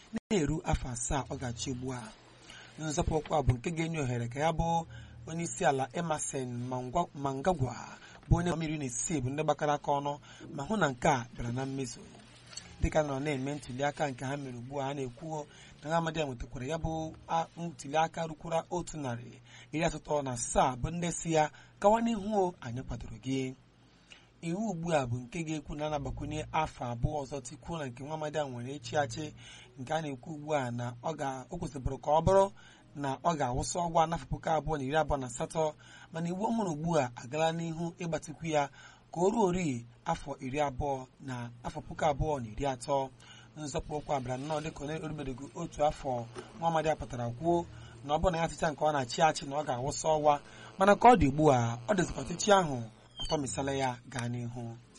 na-eru afọ asaa ọ ga-achị ugbu a nzọpụ ụkwụ a bụ nke ga-enye ohere ka ya bụ onye isi ala Emerson Mnangagwa bụ onye mmiri na-esi bụ ndị gbakọrọ aka ọnụ ma hụ na nke a bịara na mmezu dịka nọ na-eme ntuli aka nke ha mere ugbu a ha na-ekwu na ha amadi nwetakwara ya bụ ntuli aka rukwara otu narị iri asatọ na asaa bụ ndị si ya gawa n'ihu anyị kwadoro gị iwu ugbu a bụ nke ga-ekwu na anagbakwunye afọ abụọ ọzọ tikwuo na nke nwa amadi a nwere echi achị nke a na-ekwu ugbu a na o kwesịbụrụ ka ọ bụrụ na ọ ga-awụsa ọgwa n'afọ puku abụọ na iri abụọ na asatọ mana iwu ọhụrụ ugbu a agala n'ihu ịgbatikwu ya ka o ruo ori afọ iri abụọ na afọ puku abụọ na iri atọ nzọpụ okwu abịara nnọọ dịka onye orubedogo otu afọ nwa amadi a pụtara kwuo na ọ bụrụ na ya tịcha nke ọ na-achị achị na ọ ga-awụsa ọgwa mana ka ọ dị ugbu a ọ dịzikwa ọchịchị ahụ ọtọmisala ya gaa n'ihu